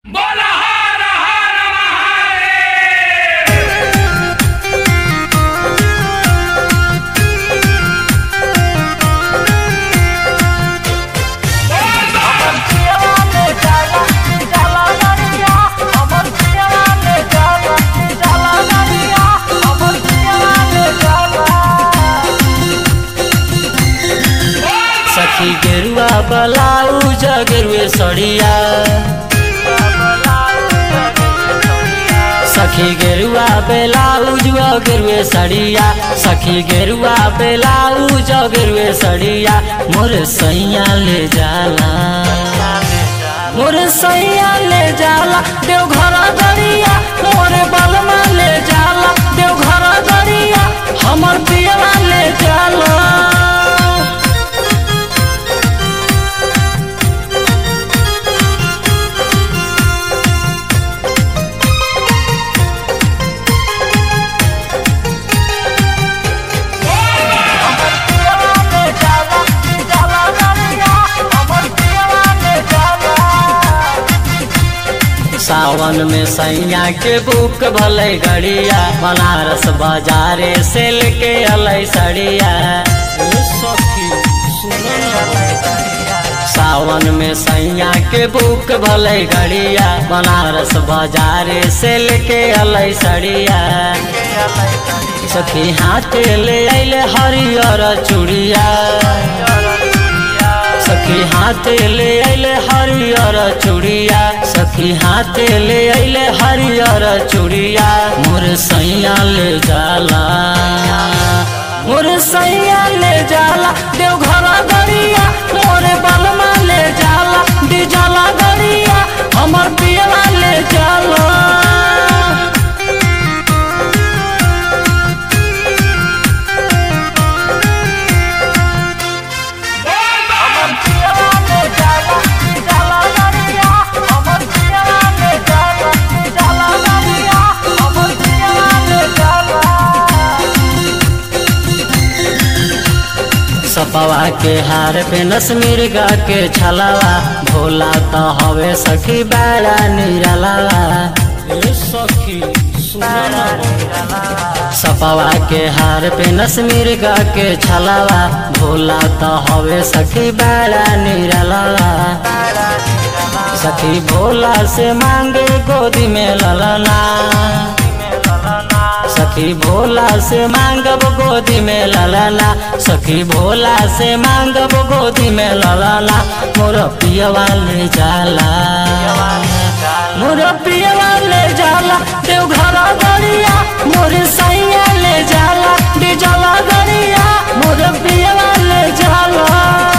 बोला हर हर महादेव सखी गेरुआ बलाउज गेरुए सड़िया सखी गेरुआ बेलाउज गेरुए सड़िया सखी गेरुआ बेलाउज गेरुए सड़िया मोर सैया ले जाला मोर सैया ले जाला देवघर दरिया मोर बलमा ले जाला देवघर दरिया हमर पियवा ले जाला सावन में सैया के बुक भले गड़िया बनारस बाजारे से लेके अलै सड़िया ए सखी, सुनो ना। सावन में सैया के बुक भले गड़िया बनारस बाजारे से लेके अलै सड़िया सखी हाथ ले अले हरियर चूड़िया सखी हाथ ले अले हरियर चूड़िया सखी हाथ ले अले हरियर चूड़िया मोर सैया ले जाला मोर सैया ले जाला देवघर गरिया मोर बलमा ले जाला डिजला गरिया हमर पियला ले जाला सपवा के हार पे नस मिर्गा के छलावा भोला तो हवे सखी बड़ा निरलावा ए सखी सपवा के हार पे नस मिर्गा के छलावा भोला तो हवे सखी बड़ा निरलावा सखी भोला से मांगे गोदी में ललना सखी भोला से मांगब गोदी में ललना सखी भोला से मांगब गोदी में ललना मोर पियवा ले जाला मोर पियवा ले जाला देवघर गरिया मोर सैया ले जाला डिजला गरिया मोर पियवा ले जाला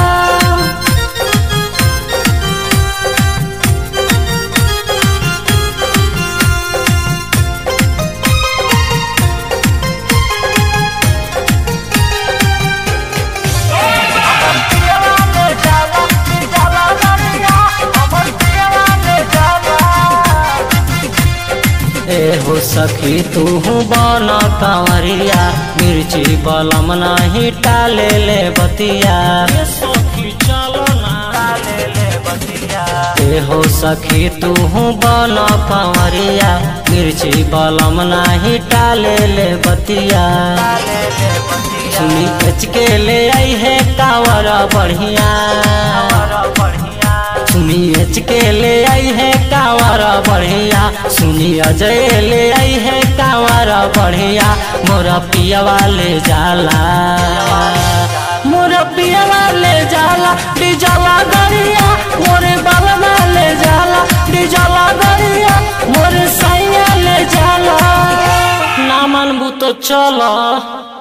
ए हो सखी तू बन कंवरिया मिर्ची बलम नहीं टाले ले बतिया ए हो सखी तू बन कंवरिया मिर्ची बलम नहीं टाले ले बतिया सुनी कच के ले आई है कावर बढ़िया सुनी एच के ले आई है कांवर बढ़िया सुनी अजय ले आई है कांवर बढ़िया मोर पियवा ले जाला मोर पियवा ले जाला डिजला गरिया मोरे बलमा ले जाला डिजला गरिया मोरे सैया ले जाला ना मनबू तो चला